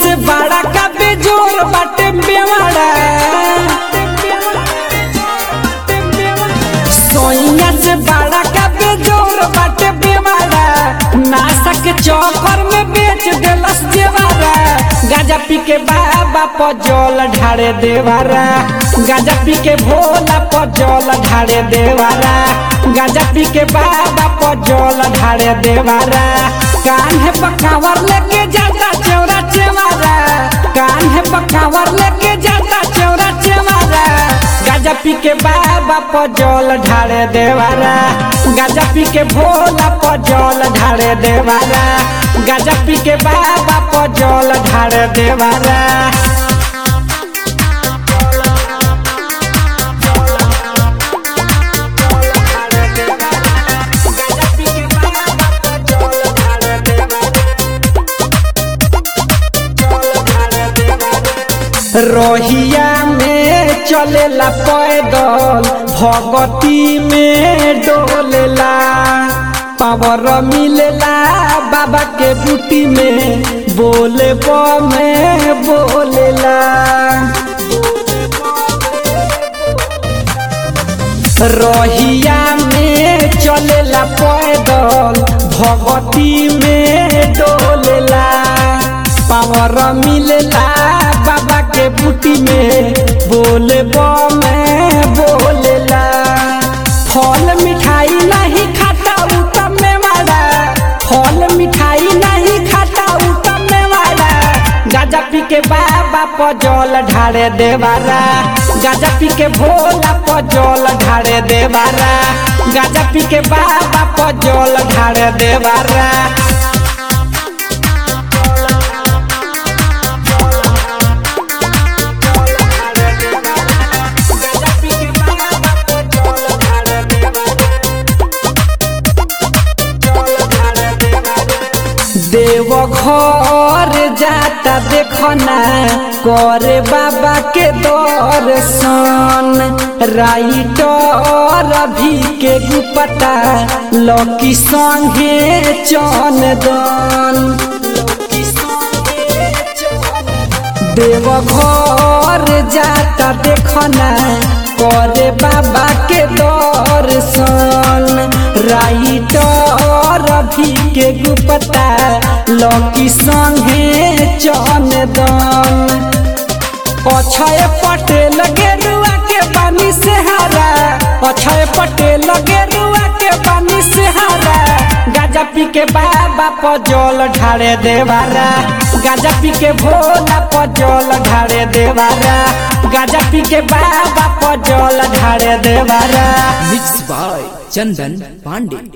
से बड़ा का बेजोर बाटे बेवाड़ा सोइया से बड़ा का बेजोर बाटे बेवाड़ा नासा के चौकर में बेच देलस देवारा गाजा पी के बाबा पजल ढारे देवारा गाजा पी के भोला पजल ढारे देवारा गाजा पी के बाबा पजल ढारे देवारा कान है पकावर लेके जाता चौरा चेवारा कान है पकावर लेके जाता चौरा चेवारा गाजा पी के बाबा पजल ढारे देवारा गाजा पी के भोला पजल ढारे देवारा गाजा पी के बाबा पजल ढारे देवारा रोहिया में चलेला पैदल भगती में डोलेला पावर मिलेला बाबा के बूटी में बोले में बोलेला रोहिया में चलेला पैदल भगती में डोलेला पावर मिलेला बाबा के बूटी में बोले में बोलेला फल मिठाई नहीं खाता उत्तम में वाला फल मिठाई नहीं खाता उत्तम में वाला गाजा पी के बाबा पजल ढारे देवारा गाजा पी के भोला पजल ढारे देवारा गाजा पी के बाबा पजल ढारे देवारा देव घर जाता देखना करे बाबा के दर्शन राइटर भी के गुपता लकी संगे चंदन देव घर जाता देखना करे बाबा के दर्शन राइटर भी के गुपता लकी संगे चंदन अक्षय पटेल गेरुआ के बानी से हारा अक्षय पटेल गेरुआ के बानी से हारा गाजा पी के बाबा पजल ढारे देवारा गाजा पी के भोला पजल ढारे देवारा गाजा पी के बाबा पजल ढारे देवारा मिक्स बाय चंदन पांडे